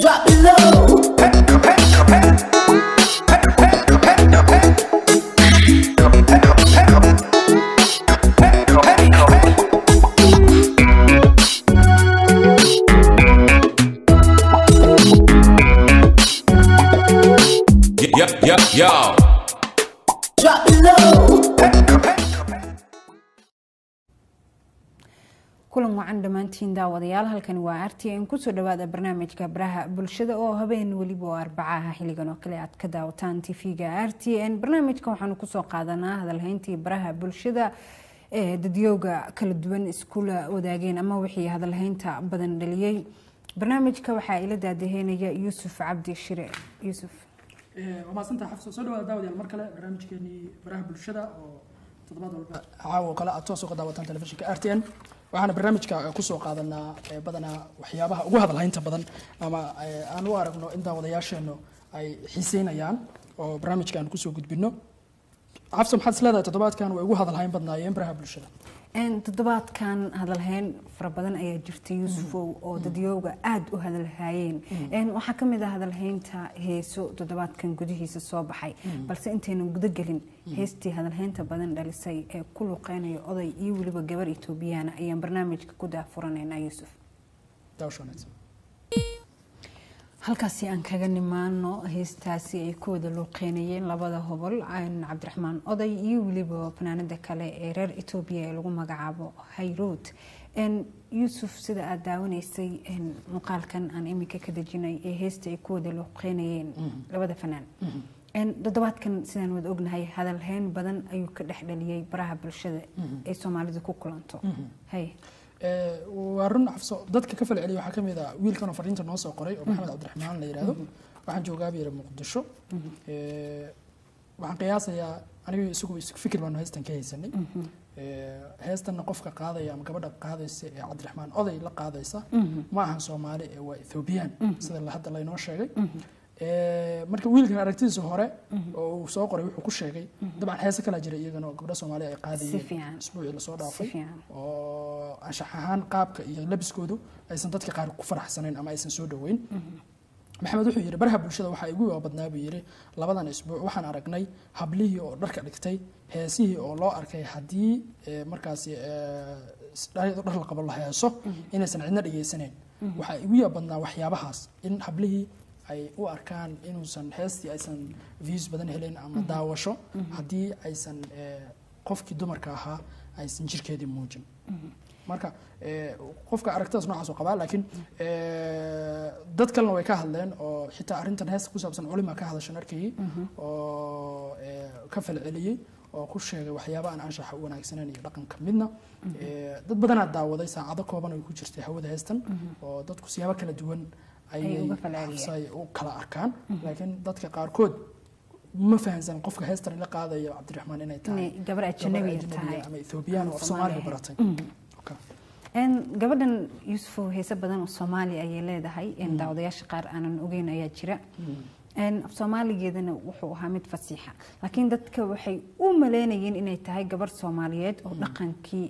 Drop it low. Yo, yo, yo. Drop it low. kulan wacan dhammaantiin daawadayaal halkani waa artn kusoo dhawaada barnaamijka baraha bulshada oo habeen weliba oo arbacaha xiligan oo kale aad ka daawataan tv-ga r t n barnaamijka waxaanu kusoo qaadanaa hadalhayntii baraha bulshada ee dadyooga kala duwan iskula wadaageen ama wixii hadalhaynta badan dhaliyey barnaamijka waxaa ila daadaheynaya yuusuf cabdi shire yuusuf waa mahadsantaha xafso soo dhawaada daawadayaal mar kale barnaamijkeenii baraha bulshada oo toddobaad walba caawa oo kale aad toos uga daawataan telefishinka r t n waxaana barnaamijka kusoo qaadanaa eh, badanaa waxyaabaha ugu hadalhaynta badan ama eh, aan u aragno in daawadayaasheennu ay xiiseynayaan oo barnaamijka aan kusoo gudbino xafso maxaad is leedahay toddobaadkan way ugu hadalhayn badnaayeen baraha bulshada Een, toddobaadkan hadalhayn fara badan ayaa jirta yuusufow oo dadyooga aada u hadalhayeen Een, waxaa ka mid ah hadalhaynta heeso toddobaadkan gudihiisa soo baxay balse intaynan guda gelin heestii hadalhaynta badan dhalisay ee ku luqeynaya oday iyo weliba gabar etoobiyana ayaan barnaamijka ku daafuranaynaa yuusuf daawasho wanaagsan halkaasi aan kaga nimaano heestaasi ay ku wada luuqeynayeen labada hobol aan cabdiraxmaan oday iyo weliba fanaanada kale ee reer etoobiya ee lagu magacaabo hayrood Een, yuusuf sida aada daawanaysay een, muuqaalkan aan iminka ka dejinay ee heesta ay ku wada luuqeynayeen labada fanaan Een, toddobaadkan sidaan wada ognahay hadalhayn badan ayuu ka dhex dhaliyey baraha bulshada ee soomaalidu ku kulanto hay Eh, waa run xafso dadka ka fal celiya waxaa ka mid ah wiilkan oo fariinta noo soo qoray oo maxamed cabdiraxmaan la yidhaahdo waxaan joogaa buu yidhi muqdisho Eh, waxaan qiyaasayaa aniga isagu isku fikir baanu heestan ka haysanay Eh, heestanna qofka qaadaya ama gabadha qaadaysa ee cabdiraxmaan oday la qaadaysa ma ahan soomaali ee waa ethoobiyan sida la- hadda laynoo sheegay Eh, marka wiilkan aragtidiisa hore oo uu soo qoray wuxuu ku sheegay dabcan heese kalaa jira iyagana oo gabdho soomaali ay Si qaadayeen fiican. isbuucii lasoo si dhaafay fiican oo anshax ahaan qaabka iyo labiskoodu aysan dadka qaar ku faraxsanayn ama aysan soo dhoweyn maxamed wuxuu yidhi baraha bulshada waxaa igu waa badnaa buu yidhi labadan isbuuc waxaan aragnay hablihii oo dharka dhigtay heesihii oo loo arkay haddii eh, markaasi eh, s- dhar dhar la qabo la heeso inaysan cidna dhegaysanayn waxaa igu yaa badnaa waxyaabahaas in hablihii ay u arkaan inuusan heestii aysan views badan helin ama daawasho haddii aysan eh, qofkii dumarka ahaa aysan jirkeedii muujin marka eh, qofka aragtidaas noocaas oo qabaa laakiin eh, dad kalena way ka hadleen oo xitaa arrintan heesta ku saabsan culima ka hadashan arkayay oo eh, ka falceliyey oo ku sheegay waxyaaba aan anshaxa u wanaagsaneyn iyo dhaqanka midna Eh, dad badanaa daawaday saacado kooban ay ku jirtay hawada heestan oo dadku siyaabo kala duwan ayay uga falceliyeen. xabsay u kala arkaan laakiin dadka qaarkood ma fahansan qofka heestan la qaadaya cabdiraxmaan inay tahay inay gabar gabar ajanabiya ajnabi tahay ama ethoobiyan oo af soomaaliga baratay Okay. Een, gabadhan yuusufow heese badan oo soomaali ayay leedahay een, daawadayaasha qaar aanan ogeyn ayaa jira Een, af soomaaligeedana wuxuu ahaa mid fasiixa laakiin dadka waxay u maleynayeen inay tahay gabar soomaaliyeed oo dhaqankii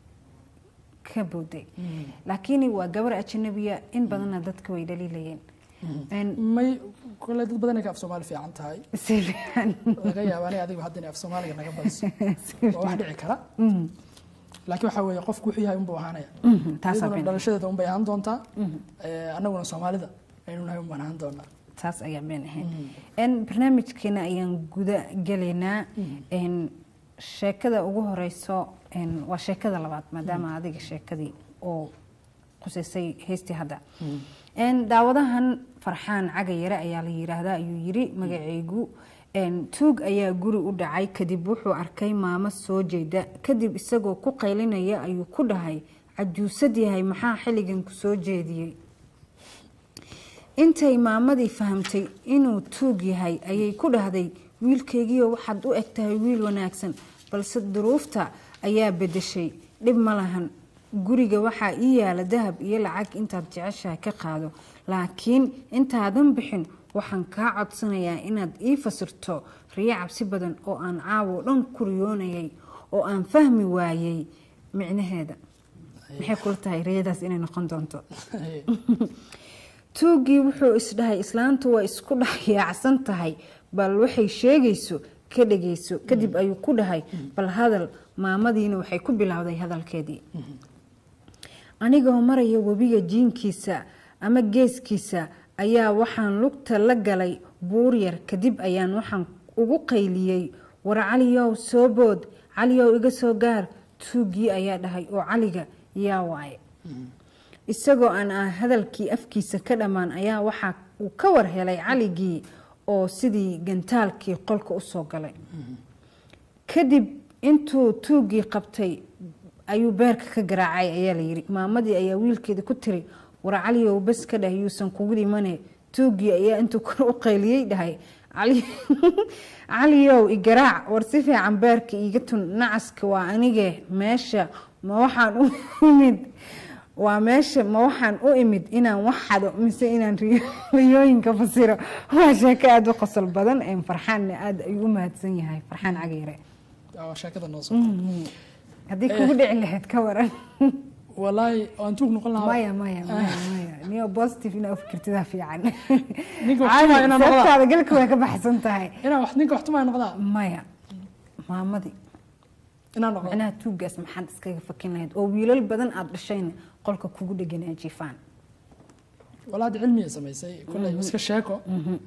ka booday laakiin waa gabar ajanabiya in badanna dadka way dhaliilayeen Een, may kole dad badan ay ka af soomaali fiican tahay si fiican laga yaaba aniga adigu hadda inay af soomaaliga naga badiso waa wax dhici kara laakiin waxaa weeye qofku wuxuu yahay unbuu ahaanaya taasaa iyaduna been. dhalashadeeda unbay ahaan doontaa Eh, annaguna soomaalida aynu nahay unbaan ahaan doonaa taas ayaa been ahayd Een, barnaamijkeena ayaan guda gelaynaa Een, sheekada ugu horeyso een, waa sheekada labaad maadaama adiga sheekadii oo qusaysay heystii hadda Een, daawadahan farxaan cagayare ayaa la yiraahdaa ayuu yiri magacaygu Een, tuug ayaa guri u dhacay kadib wuxuu arkay maamo soo jeeda kadib isagoo ku qaylinaya ayuu ku dhahay cajuusad yahay maxaa xilligan ku soo jeediyey intay maamadii fahamtay inuu tuug yahay ayay ku dhahday wiilkaygiio waxaad u eg tahay wiil wanaagsan balse duruufta ayaa bedeshay dhib ma lahan guriga waxaa ii yaala dahab iyo lacag intaad jeceshahay ka qaado laakiin intaadan bixin waxaan kaa codsanayaa inaad ii fasirto riyo cabsi badan oo aan caawo dhan ku riyoonayay oo aan fahmi waayey micnaheeda maxay kula tahay riyadaas inay noqon doonto tuugii wuxuu isdhahay islaantu waa isku dhex yaacsan tahay bal waxay sheegayso ka dhegayso kadib ayuu ku dhahay bal hadal maamadiina waxay ku bilowday hadalkeedii anigoo maraya webiga jiinkiisa ama geeskiisa ayaa waxaan lugta la galay buur yar kadib ayaan waxaan ugu qayliyey war caliyow soo bood caliyow iga soo gaar tuugii ayaa dhahay oo caliga yaa waaye isagoo aan ah hadalkii afkiisa ka dhammaan ayaa waxaa uu ka war helay caligii oo sidii gantaalkii qolka usoo galay kadib intuu tuugii qabtay ayuu beerka ka garaacay ayaa layidhi maamadii ayaa wiilkeeda ku tiri war caliyow bas ka dhah yuusan kugu dhimane tuugii ayaa intuu kor u qayliyey dhahay "Cali- caliyow igaraac war si fiican beerka iiga tun nacaska waa anige meesha ma waxaan u imid waa meesha ma waxaan u imid inaan wax xado mise inaan riyo- riyooyinka fasiro waa sheeko aada u qosol badan ee farxaanna aada ayuu u mahadsan yahay farxaan cageere waa sheekada noo soo haddii kugu dhici lahayd ka waran walaahi waan tuug noqon lahaa maya maya maya maya niyo positive inaa u fikirtidaa fiican Ninka wax tumaa inaan noqdaa. sabtaada galka way ka baxsan tahay inaan wax ninka wax tumaa noqdaa maya maamadii inaan noqdo macnaha tuuggaas maxaad iskaga fakin lahayd oo wiilal badan aada dhashayna qolka kugu dheganaa jiifaan walaad cilmiya samaysay kulley iska sheeko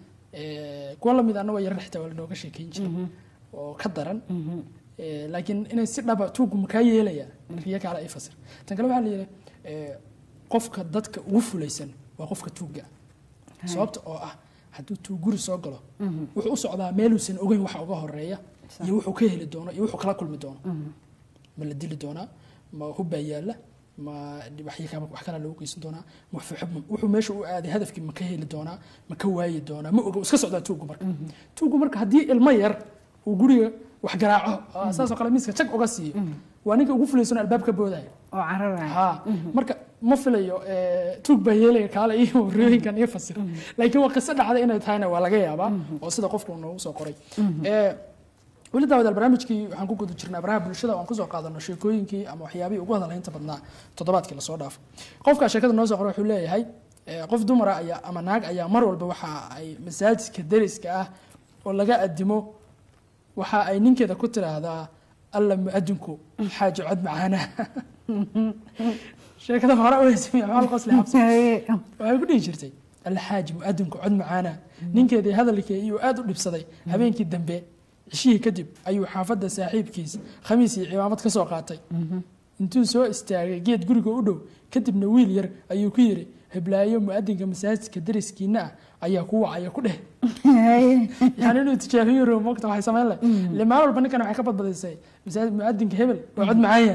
Eh, kuwa lamid anna waa yarar xitaa waa lanooga sheekeyn jiray oo ka daran Eh, laakiin inay si dhaba tuuggu makaa yeelaya riyo kale ay fasir tan kale waxaa la yidhi eh, qofka dadka ugu fulaysan waa qofka tuugga sababta oo ah hadduu tuug guri soo galo wuxuu u socdaa meeluusan ogeyn waxa uga horeeya iyo wuxuu ka heli doono iyo wuxuu kala kulmi doono ma la dili doonaa ma hubbaa yaalla ma waxyi kama wax kale lagu geysan doonaa ma wuxuu xub- wuxuu meesha u aaday hadafkii ma ka heli doonaa ma ka waayi doonaa ma oga wuu iska socdaa tuuggu marka tuuggu marka haddii ilmo yar uu guriga wax garaaco oo saasoo kale miiska jag uga siiyo waa ninka ugu fulaysan oo albaab ka boodaya oo cararaya ha marka ma filayo eh, tuug baa yeelaya kaale iyo riyooyinkan iyo fasir laakiin waa qiso dhacday inay tahayna waa laga yaabaa oo sida qofku noogu soo qoray Eh, weli daawadaal barnaamijkii waxaan ku guda jirnay abraha bulshada oo aan kusoo qaadano sheekooyinkii ama waxyaabihii ugu hadalaynta badnaa toddobaadkii lasoo dhaafo qofka sheekada noo soo qoray wuxuu leeyahay eh, qof dumara ayaa ama naag ayaa mar walba waxa ay masaajidka deriska ah oo laga adimo waxa ay ninkeeda ku tiraahdaa alla muadinku xaaji cod macaana sheekada hore u heysamiya maxal qosli xabsi waxay ku dhihi jirtay alxaaji muadinku cod macaana ninkeedii hadalkii iyuu aad u dhibsaday habeenkii dambe cishihii kadib ayuu xaafadda saaxiibkiis khamiis iyo cimaamad ka soo qaatay intuu soo istaagay geed guriga u dhow kadibna wiil yar ayuu ku yidhi heblaayo muadinka masaajidka deriskiina ah ayaa ku wacaya ku dheh yani inuu tijaabiyo rabo mogta waxay samayn leh limaan walba ninkan waxay ka badbadisay masaajid muadinka hebel waa cod macaanya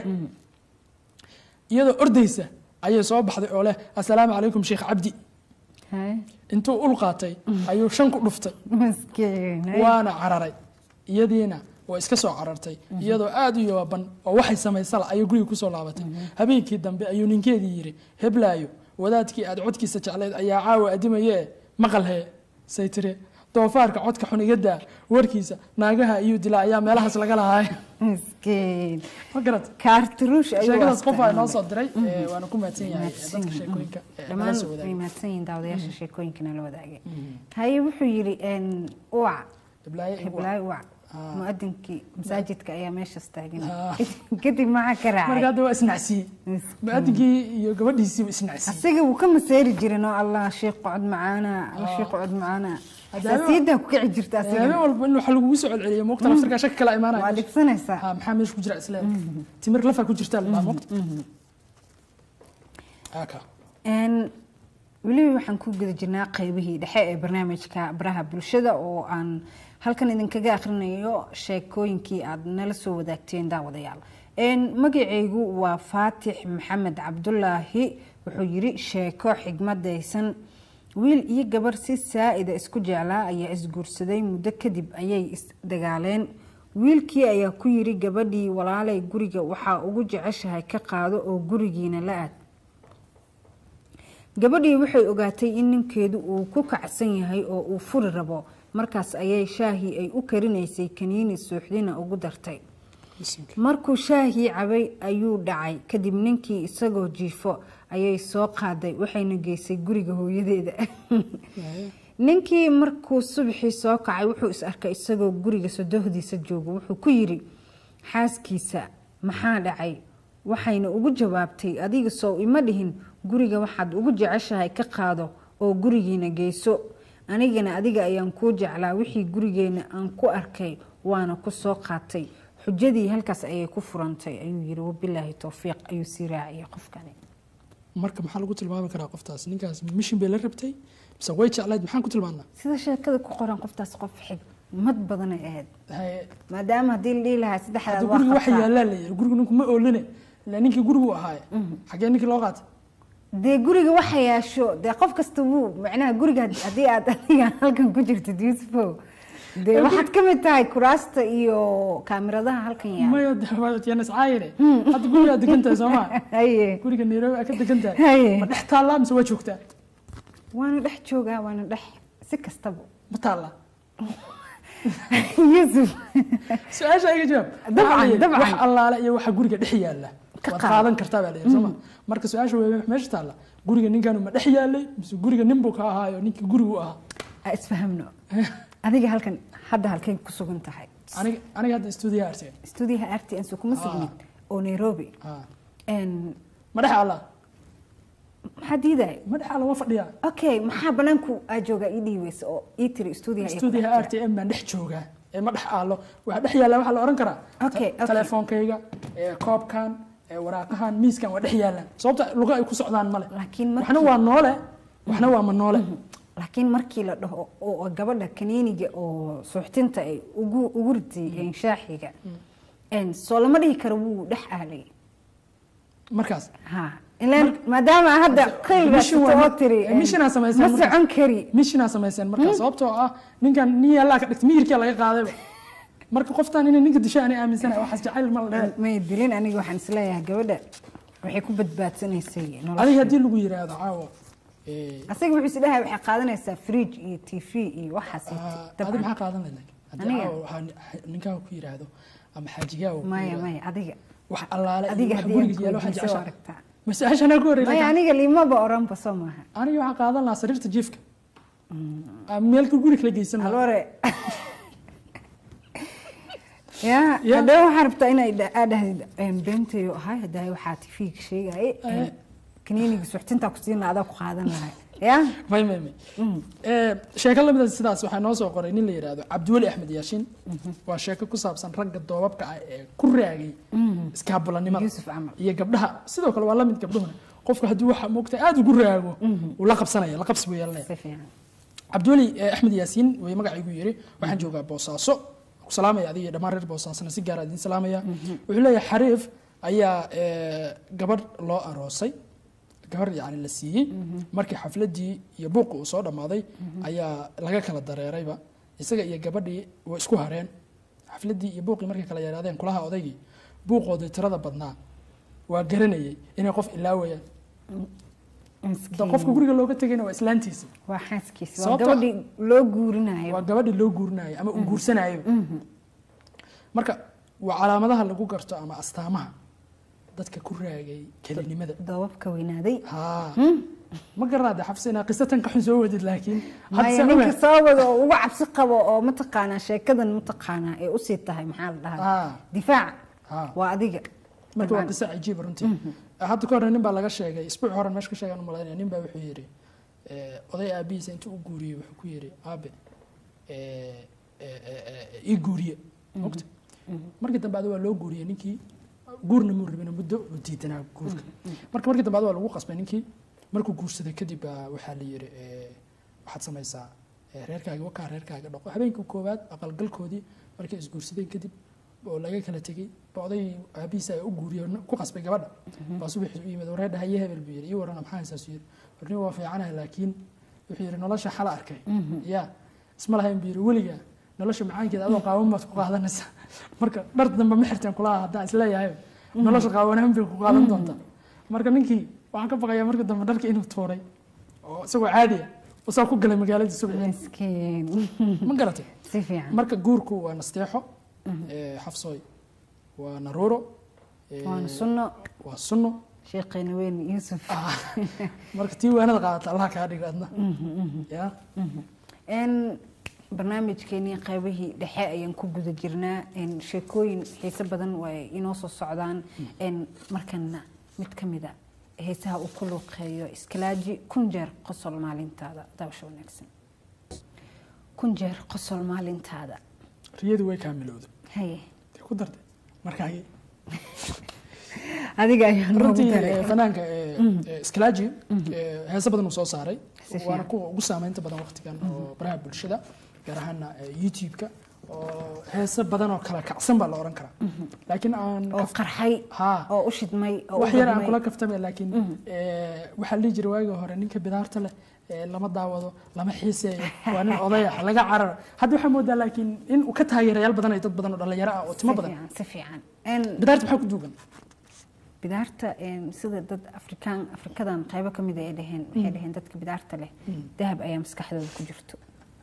iyadoo ordaysa ayay soo baxday oo leh assalaamu calaykum sheekh cabdi intuu ul qaatay ayuu shan ku dhuftay maskiin waana cararay iyadiina waa iska soo carartay iyadoo aada u yooban oo waxay samaysala ayay guriga kusoo laabatay habeenkii dambe ayuu ninkeedii yidhi heblaayo wadaadkii aad codkiisa jeclayd ayaa caawa adimaye maqalhee say tiri doofaarka codka xun iga daa warkiisa naagaha ayuu dilaa ayaa meelahaas laga lahaay maskiin ma garat kaartaruush ayuu sheekadaas qof aa astaan. noo soo diray eh, waana ku mahadsan yahay eh, dadka sheekooyinka eh, nala dhammaan soo way wadaagay mahadsan yihiin daawadayaasha sheekooyinkana la wadaagay haye wuxuu yidhi n uwac heblaayo igu heblaay uwac muadinkii masaajidka ayaa meeshaas taagan Ah. kadib maxaa ka marka raacay hadda waa isnacsiiyey muadinkii iyo gabadhiisiiba isnacsiiyey asiga wuu ka maseeri jirin oo allah sheekh cod macaana alla sheekh cod macaana Hadda habeen- xasaasiyadaa ku kici jirta habeen asiga walba in waxa lagugu soo celceliyo moogta laftarkaa shaki kala waa imaanaya dhibsanaysaa ha maxaa meesha ku jira isle timir lafa ku jirta la moogta aka Een, weli waxaan ku guda jirnaa qeybihii dhexe ee barnaamijka baraha bulshada oo aan halkan idinkaga akhrinayo sheekooyinkii aad nala soo wadaagteen daawadayaal Een, magacaygu waa faatix maxamed cabdulaahi wuxuu yiri sheeko xigmadaysan wiil iyo gabar si saa-ida isku jeclaa ayaa isguursaday muddo kadib ayay isdagaaleen wiilkii ayaa ku yiri gabadhii walaalay guriga waxaa ugu jeceshahay ka qaado oo gurigiina la aad gabadhii waxay ogaatay in ninkeedu uu ku kacsan yahay oo uu furi rabo markaas ayay shaahii ay u karinaysay kaniini suuxdina ugu dartay markuu shaahii cabay ayuu dhacay kadib ninkii isagoo jiifo ayay soo qaaday waxayna geysay guriga hooyadeeda ninkii markuu subaxii soo kacay wuxuu is arkay isagoo guriga sodohdiisa jooga wuxuu ku yiri xaaskiisa maxaa dhacay waxayna ugu jawaabtay adiga sow ima dhihin guriga waxaad ugu jeceshahay ka qaado oo gurigiina geyso anigana adiga ayaan kuu jeclaa wixii gurigeena aan ku arkay waana ku soo qaatay xujadii halkaas ayay ku furantay ayuu yiri wabilaahi towfiiq ayuu sii raaciyay qofkani marka maxaa lagu tilmaami karaa qoftaas ninkaas mishin bay la rabtay mise way jeclayd maxaan ku tilmaanaa sida sheekada ku qoran qoftaas qof xigmad badanay ahayd Haye, maadaama haddii la dhihi lahaa saddexdaad hadda waa guriga waxa qabtaa. yaallaa la yiri guriga ninku ma ooline ilaa ninkii gurigu ahaaye xagee ninkii loo qaatay dee guriga waxa yeesho dee qof kasta wuu macnaha guriga haddii aad adiga halkan ku jirtid yusufow dee waxaad ka mid tahay kuraasta iyo kaamiradaha halkan yaala maya dewaatyanas caayine hadda gurigaa degan tahay soo maa haye guriga nairobi aa ka degan tahay Haye. ma dhex taallaa mise waa joogtaa waana dhex joogaa waana dhex si kastaba ma taallaa yusuf su-aasha iga jawaab Dabcan, Waxaa la yidhi, dabcan. wax allaale iyo waxa guriga dhex yaalla Ka waad qaad. qaadan kartaa baa la yidhi sooma marka su-aasha wey meesha taalla guriga ninkan ma dhex yaallay mise guriga nin buu ka ahaayo ninkii gurigu ahaa ha isfahamno adiga halkan hadda halkay ku sugan tahay aniga aniga hadda stuudiyaha arsiga stuudiyaha rtn so kuma sugnid oo nairobi En, ma dhex alla maxaa diidaya ma dhex alla waa fadhiyaa okay maxaa banaanku aa joogaa ii dhihi weysa oo ii tiri stuudiyaha ay ku dhex stuudiyaha r jiraan? t m baan dhex joogaa ee ma dhex aalo waxa dhex yaalla waxaa la oran karaa Okay, te- okay. telefoonkayga ee koobkan ee waraaqahan miiskan waa dhex yaallaan sababta luga ay ku socdaan male Laakiin markii- waxna waa noole waxna waa ma noole laakiin markii la dhaho oo gabadha kaniiniga oo suuxtinta ay ugu ugu ritay shaaxiga En, soo lama dhihi karo wuu dhex aalay markaas ha ilaan maadaama hadda qayba Mission waa- oo tiri en, missionaa samaysay ma markaas. socon kari mishinaa samayseen markaa sababtoo ah ninkan nin yaallaa ka dhigtay miyirkiyaa laga qaadayba marka qoftaan inay ninka disho aanay aaminsanahay waxaas jacayl ma la dhehe may dilin aniga waxaan isleeyahay gabadha waxay ku badbaadsanaysay adiga nolosha haddii lagu yiraahdo caawa ee, asaga wuxuu is dhahay waxay qaadanaysaa fridge iyo tv iyo waxaas ah, adi maxaa qaadan lahayd laakiin? haddii Aniga? caawa waxaa ninkaa ku yiraahdo ama xaajigaa uu ku maya yiraahdo, maya adiga wax allaale iyo adiga wax haddii aan guriga yaalo waxaa kuweydiiso jeceshahay aragtaa masaashanaa ku horreeyay maya laakiin aniga limaba oranba soo maaha aniga waxaan qaadan lahaa sariirta jiifka Ah, meelka guri kala geysan lahaa alore ya Ya. hadaba waxaa rabtaa inay dha- aad dhahdid em, beentayo ahay hadaa waxaa tv-ga sheegay Eh. kaniiniga suxtintaa ku siina adaa ku qaadan lahay ya may may may Ee, sheeko lamida sidaas waxaa noo soo qoray nin la yidhaahdo cabdiweli axmed yaashin waa sheeko ku saabsan ragga doobabka ah ee ku raagay iskaabulanimada Yuusuf camal. iyo gabdhaha sidoo kale waa lamid gabdhuhuna qofka haddii waxa moogta aada ugu raago uu la qabsanaya la qabsi buu yeelanaya si fiican cabdiweli eh, axmed yaasiin way magacaygu yiri waxaan joogaa boosaaso ku salaamaya adiga iyo dhammaan reer boosaasona si gaara idiin salaamaya wuxuu leeyahay xariif ayaa eh, gabadh loo aroosay gabar yani la siiyey markii xafladii iyo buuqi uu soo dhammaaday ayaa laga kala dareerayba isaga iyo gabadhii way isku hareen xafladii iyo buuqii markay kala yaraadeen kulaha odaygii buuqoodii tirada badnaa waa garanayay inay qof ilaawayaan da miskiin qofka guriga looga tegayna waa islaantiisa waa xaaskiisa waa Sababta- gabadhii loo guurinayo waa gabadhi loo guurinayo ama uu guursanayo marka waa calaamadaha lagu garto ama astaamaha dadka ku raagay kelinimada doobabka weynaaday haa ma garanaade xabsi inaa qiso tan ka xun soo wadid laakiin hadda maya se ninka ogaad soo wada oo uga cabsi qabo oo mataqaanaa sheekadan mataqaanaa ee usii tahay maxaa la dhahaa haa difaac haa waa adiga marka waa Dabcan. qiso cajiiba runtii hadda ka hore nin baa laga sheegay isbuuc horan meesha ka sheegan umalaynaya nin baa wuxuu yidhi eh, oday aabihiisa intuu u guuriyey wuxuu ku yidhi aabe eh, eh, eh, eh, ii guuriye mogta markii dambe adi waa loo guuriyey ninkii guurna muu rabin muddo uu diidanaa guurka marka markii dambe adi waa lagu qasbay ninkii markuu guursaday kadib baa waxaa la yidhi eh, waxaad samaysaa eh, reerkaaga wakaa reerkaaga dhaqo habeenkii koowaad aqalgalkoodii markay isguursadeen kadib oo laga kala tegey ba oday aabihiisa ayaa u guuriyey oo ku qasbay gabadha baa subaxii u yimid waree dhahaye hebel buu yidhi ii warana maxaa haysaasu yidhi warni waa fiicanahay laakiin wuxuu yidhi nolosha xala arkay ya isma lahayn buu yidhi weligaa nolosha macaankeeda adoo qaawan baad ku qaadanaysaa marka dhar dambe ma xirteen kulaha haddaan isleeyahay nolosha qaawanaan bay ku qaadan doontaa marka ninkii waxaan ka baqayaa marka dambe dharkii inuu tuuray oo isagoo caadiya usaa ku galay magaaladii subaxii miskiin ma garatay si fiican marka guurku waa nasteexo ee, xafsooy waa naruuro ee, waana sunno waa sunno sheekheena weyn yuusuf marka tii waanada qaadata allah kaa dhigo adna ya n barnaamijkeenii qaybihii dhexe ayaan ku guda jirnaa n sheekooyin xiise badan way inoo soo socdaan n markana mid ka mida heesaha uu ku luuqeeyo iskalaaji kun jeer qosol maalintaada daawasho wanaagsan kun jeer qosol maalintaada riyadu way kaamilowda haye Dee ku dartay markaagi adiga ayaa noogu runtii daray eh, fanaanka eh, eh, Skalaaji eh, heeso badan uu soo saaray Si fiican. waana kuwa ugu saameynta badan waqtigan oo baraha bulshada gaar ahaana eh, youtube-ka oo heeso badan oo kala kacsan baa la oran karaa laakiin aan oo qarxay ha oo u shidmay oo u wax yar aan gudmay. kula kaftamay laakiin eh, waxaa la dhihi jiray waagii hore ninka bidaarta leh eh, lama daawado lama xiiseeyo waa nin odaya laga cararo hadda waxaa moodaa laakiin in uu ka taageerayaal badan ay dad badan oo dhalinyaro ah oo timo si badan fiican si fiican n bidaarta maxaa ku duugan bidaarta een, sida dad afrikaan afrikadan qaybo ka mid ay dhaheen waxay dhaheen dadka bidaarta leh dahab ayaa maskaxdooda ku jirto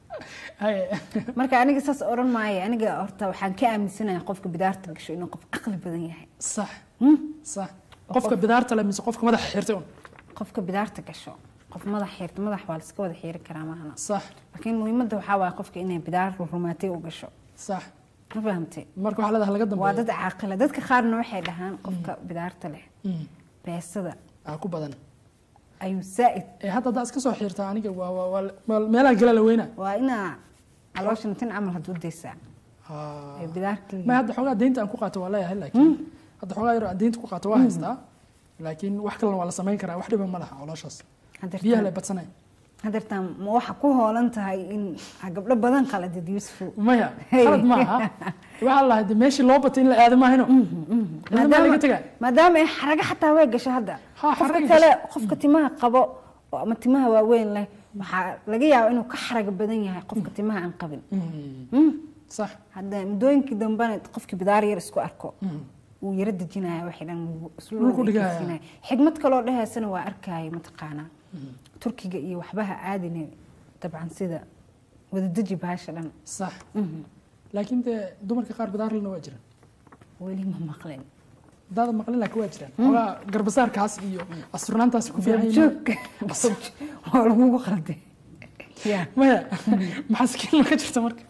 Haye. marka aniga saas oran maayo aniga horta waxaan ka aaminsanahay qofka bidaarta gasho inuu qof caqli badan yahay sax sax qofka bidaarta leh mise qofka madaxa xirtay un qofka bidaarta gasho qof madax xiirta madax waa laska wada xiiri karaa maahana sax laakiin muhiimadda waxaa waaye qofka inay bidaar rumaatay u gasho sax ma fahamtay marka waxaa leedahay laga waa dambeeyo dad caaqila dadka qaarna waxay dhahaan qofka bidaarta leh Mm. beesada aa ku badan ayuu saa'id ee hadda haddaa iska soo xirtaa aniga waa waa waa- waa meelaha gala la weynaa waa inaa calooshan tin camal hadda u daysaa Ha. ee bidaarta ma hadda xoogaa deynta aan ku qaato waa leeyahay laakiin hadda xoogaa yar aan deynta ku qaato waa haystaa laakiin wax kalena waa la samayn karaa wax dhiba ma laha calooshaas biyaha lay badsanay hadeertaan ma waxa ku hoolan tahay in ha gabdho badan qaladid yuusuf maya Hey. khalad maaha waxaa lahayd de meeshii loo batay in la aado maahino cidna maa laga tegaa maadaama ay xaraga xataa way gasho hadda Ha, qofka xaraga kale qofka timaha qabo oo ama timaha waaweyn leh waxaa laga yaaba inuu ka xaraga badan yahay qofka timaha aan qabin Mm. sax hadda muddooyinkii dambena qofkii bidaar yar isku arko wuu yara dejinaya waxay dhan Dhulku dhigaya. xigmad kaloo dhahaysana waa arkaya mataqaanaa turkiga iyo waxbaha aadine dabcan sida wadadeji bahasha dhan sax laakiin dee dumarka qaar bidaarlana waa jiraan weli ma maqlin daada maqlin laakiin waa jiraan xoogaa garbasaarkaas iyo asturnaantaas ku fiican yihiin. joog waa lagugu qalday ya maya maxaaskiin ma ka jirta marka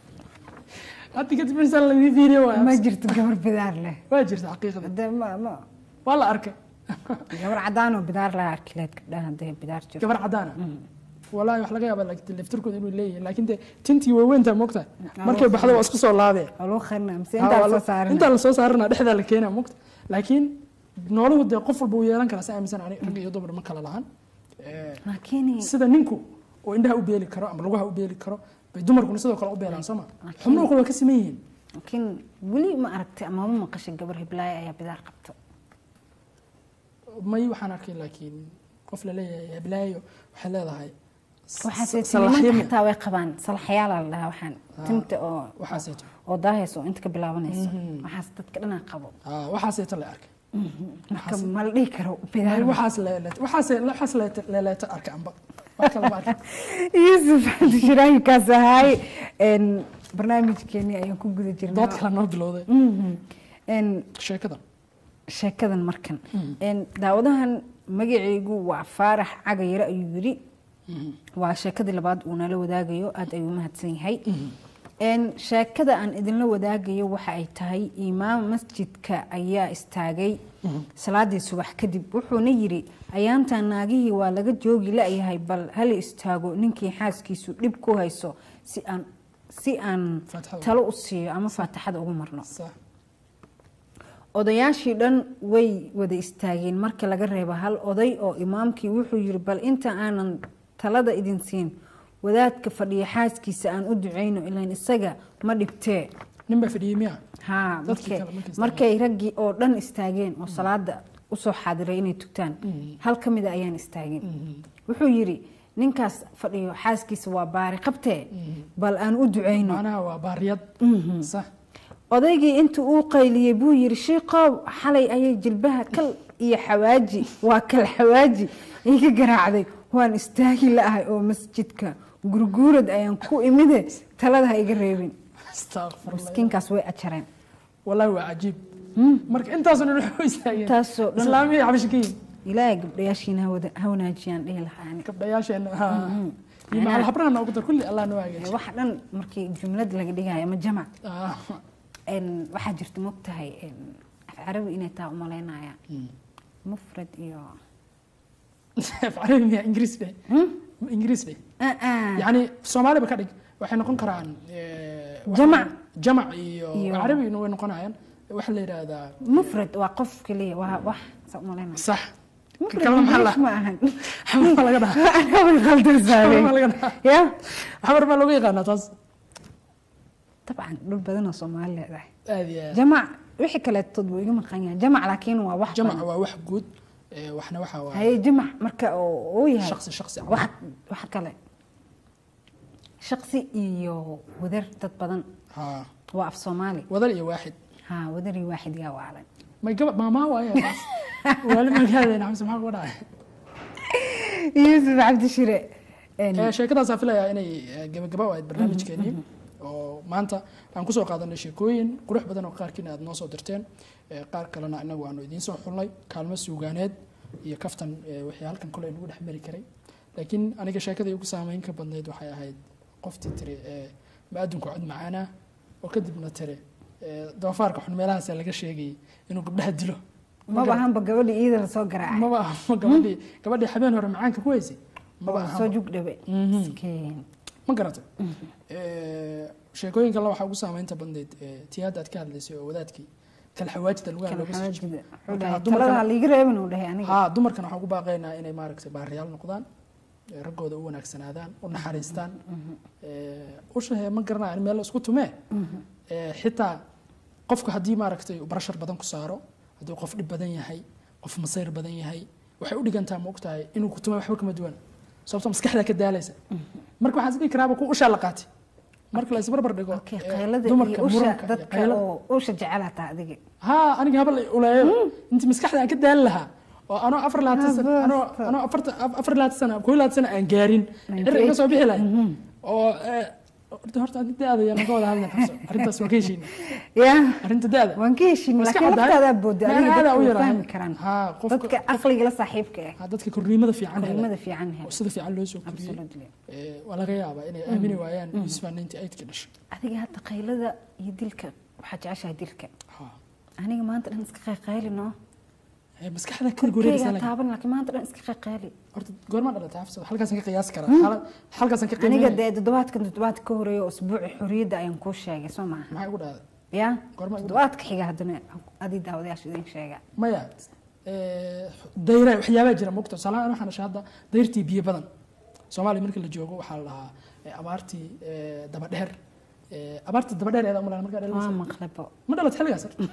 hadda kadib insaan laydin fiiriyo ma waa jirto gabar bidaar leh waa jirta xaqiiqada Hadda ma- ma- waa la arkay gabar cadaan oo bidaar laha arki lahayd gabdhaha hadday bidaar jirto gabar cadaana walaahi wax laga yaaba laakiin laftirkooda inuu leeyahay laakiin dee tintii waaweyntaa moogta markay baxdo waa isku soo laabee waa lagu qarina mise Ha, intaa waa soo la- saarin intaa lasoo saarana dhexdaa la keenaa moogta laakiin nooluhu dee qof walba uu yeelan karaa si aaminsan ani rag iyo dumar ma kala lahan Eh, laakiin sida ninku oo indhaha u beeli karo ama lugaha u beeli karo bay dumarkuna sidoo kale u beelaan soo ma xubnuhu kale waa ka siman yihiin laakiin weli ma aragtay ama ma maqashay gabar hiblaayo ayaa bidaar qabto may waxaan arkay laakiin qof la leeyahay heblaayo waxay leedahay s- waxaase salaxyo nimanka miya? xataa way qabaan salaxyaala la dhahaa waxaan tinta oo waxaaseeto oo daahayso oo inta ka bilaabanayso waxaas dadka dhanaa qabo Ah, waxaaseeto la arkay marka ma la dhihi karo bidaar Ay, waxaas leeleet waxaas waxaas leete- leeleeto arkay amba wax kale ma arkay yuusuf xadi shiraahikaas ahaay n barnaamijkeenii ayaan ku guda jirnaa dood kale noo bilowday Mhm. n sheekada sheekadan markan n daawadahan magacaygu waa faarax cagayare ayuu yidhi waa sheekadii labaad uu nala wadaagayo aada ayuu mahadsan yahay n sheekada aan idinla wadaagayo waxa ay tahay imaam masjidka ayaa istaagay salaadii subax kadib wuxuuna yidhi ayaantan naagihii waa laga joogi la-yahay bal hala istaago ninkii xaaskiisu dhib ku hayso si aan si aan Faatixada. talo u siiyo ama faatixada ugu marno sax odayaashii dhan way wada istaageen marka laga reebo hal oday oo imaamkii wuxuu yiri bal inta aanan talada idin siin wadaadka fadhiya xaaskiisa aan u ducayno ilaan isaga ma dhibtee nin baa fadhiyey miya haa Dadkii markay- kale markay istaageen. markay raggii oo dhan istaageen oo salaada usoo xaadiray inay tugtaan hal ka mida ayaan istaagin wuxuu yiri ninkaas fadhiyo xaaskiisa waa baari qabtee bal aan u ducayno macnaha waa baariyad sax odaygii intuu uu qayliyey buu yiri shiiqow xalay ayay jilbaha kal iyo xawaaji waa kal xawaaji iga garaacday waan istaagi la-ahay oo masjidka gurguurad ayaan ku imide talada ha iga reebin astaqfirullah miskiinkaas way ajareen wallahi waa cajiib marka intaasoo dhan waxu istaageen Intaasoo dhan. islaamiyay xabashikiin ilaahay gabdhayaashiina ha wada- ha wanaajiyaan dhihi lahaa ani gabdhayaasheena ha iyo macal habraha noogu dar kulli allah noo Ee, hagaajiyo wax dhan markii jumlad laga dhigayo ama jamac Ah, een, waxaa jirta mogtahay een, af carabi inay taa umalaynaya mm. mufrad iyo af carabi miya ingiriis be ingiriis be Ah, ah. yani soomaaliba ka dhig waxay noqon karaan eh, wax- Jamac. jamac iyo Iyo- carabiguna way noqonayaan waxaa la yidhaahdaa mufrad waa qof keliya waa wax saa umalaynaya sax mufrad kalena maxaa la- English ma ahan xamar laga dhahaa Anaa khaldan xamar saarey. laga dhahaa ya xamar baa looga yaqaanaa taas dabcan dhul badan oo soomaali leedahay aad iyo aad jamac wixii kaleetood buu iga maqan yahay jamac laakiin waa wax jamac badan. waa wax guud eh, waxna waxaa waaye haye jamac marka oo uu yahay shaqsi shaqsi wax wax kale shaqsi iyo wadar dad badan ha waa af soomaali wadal iyo waaxid ha wadari waaxid yaa waalan may gaba maamaa waaye taas waali magaaleena xamse maxaa kuga dhacay yuusuf cabdi shire een, Eh, sheekadaasaan filayaa inay eh, gabagaba u ahayd barnaamijkeenii oo maanta aan kusoo qaadanay sheekooyin qurux badan oo qaarkiina aad noo soo dirteen Eh, qaar kalena inagu aanu idiin soo xulnay kaalmo suugaaneed iyo kaftan eh, wixii halkan kole nagu dhex mari karay laakiin aniga sheekadii ugu saameyn ka badnayd waxay ahayd qoftii tiri eh, ma-adunku cod macaana oo kadibna tiri eh, doofaarka xun meelahaasaa laga sheegayay inuu gabdhaha dilo maba ahanba gabadhii iida lasoo garaacay maba aha gabadhii gabadhii habeen hore macaanka ku haysay maba oo aha soo jug dhabe Mhm. Miskiin. ma garatay sheekooyinka la waxaa ugu saameynta badnayd eh, tii hadda aad ka hadlaysay oo wadaadkii kala xawaajida lugaha Kala looga soo xawaajida. jiray. Wuxuu Marka dhahay, dumarkana- talada ha liiga reebin uu dhahay aniga haa dumarkana waxaan ugu baaqaynaa inay maaragtay baariyaal noqdaan eh, raggooda u wanaagsanaadaan u naxariistaan Eh, ushahe ma garanaya in meel la isku tumee Eh, xitaa qofka haddii maaragtay uu barashar badan ku saaro hadduu qof dhib badan yahay qof masayr badan yahay waxay u dhigantaa ma ogtahay inuu ku tumay waxba kama duwan sababtoo maskaxdaa ka daalaysa marka waxaan is dhihi karaaba ku ushaa la qaatay marka la isbarbar dhigo Okay, eh, qaylada dumarka iyo usha muranka iyo dadka qaylo- oo usha jecelaata adiga haa aniga habal uleeyo intii maskaxda aan ka daali lahaa oo anoo afar labaatan sano Habasta. anoo anoo afarta- afar labaatan sano koo labaatan sano aan gaarin dhir iga soo bixi lahay oo eh, horta horta arrinta da-da yaan ka wada hadlan xabso arrintaas waa ka heshiina ya arrinta da-da waan ka heshin Waa iska laakiin caddahay. laftaadaa booda Meel adiga aadaa dadka u way yarahay. fahmi karaan Haa, qofka- dadka aqliga la saaxiibka ah haa, dadka korriimada fiican hela kurimada fiican oo hel sida fiican loo soo koriyey absolutely Eh, waa laga yaabaa inay aamini waayaan yusuf ninety eight-ka dhashay adiga hadda qaylada iyo dilka waxaa jeceshahay dilka Haa. aniga maanta dhan iska qayqaylino Eh, maskaxda ka gorgoreysa korkeyga taaban laakiin maanta dhan iska qayqayli horta goorma dhalatay xafsa halkaasaan ka qiyaasi karaa Xaala- halkaasaan ka aniga qiimeynaya dee toddobaadkan toddobaadka ka horeeya oo usbuuci xorriyadda ayaan kuu sheegay soo maaha maxaa igu dhahday ya Goorma igu toddobaadka xiga haddana adii daawadayaasha idin sheega maya eh, dayra waxyaabaa jira mogta tusaalahaan waxaan dhashay hadda dayrtii biyo badan soomaaliya marka la joogo waxaa la dhahaa eh, abaartii eh, dabadheer Eh, abaartii dabadheer eeda umalaan markaa waa dhalaysa maqlabo ma dhalat xilligaas horta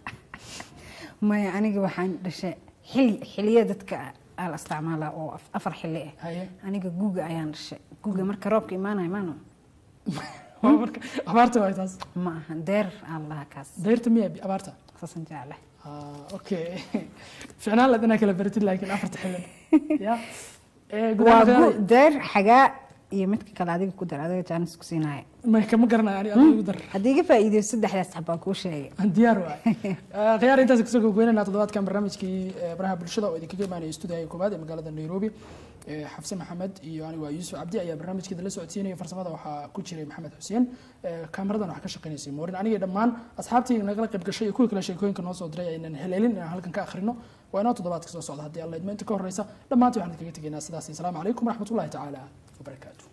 maya aniga waxaan dhashay xili xiliya dadka aa la isticmaalaa oo af- afar xili ah haye aniga guga ayaan dhashay guga marka roobka imaanayo maano Waa marka abaarta waay taas ma ahan deer aan lahaa kaas dayrta miya bi- abaarta saasan jeclahay Ah, okay ficnaan lad inaa kala baratid laakiin afarta xilli ya Eh, gudaha waa magaalada- gu- deer xagaa iyo midka kale adiga ku dar adiga jaanis ku siinaya ma kama garanayo ani adiga igu dar haddii iga faa'iideyso saddexdaas xabaan kuu sheegay aan diyaar waay khiyaar intaas kusoo gogweynayna toddobaadkan barnaamijkii eh, baraha bulshada oo idinkaga imaanaya stuudiyaha koowaad ee magaalada nairobi Eh, xafse maxamed iyo anigu waa yuusuf cabdi ayaa barnaamijkeeda la socodsiinaya farsamada waxaa ku jiray maxamed xuseen Eh, kaamiradan waxaa ka shaqaynaysay moorin aniga dhammaan asxaabtii nagala qayb gashay iyo kuwii kale sheekooyinka noo soo diray aynan heleelin inaan halkan ka akhrino waa inoo toddobaadka soo socda haddii alla idmo inta ka horeysa dhammaantii waxaan idinkaga tegaynaa sidaas iyo asalaamu calaykum waraxmatullahi tacaala wabarakaatu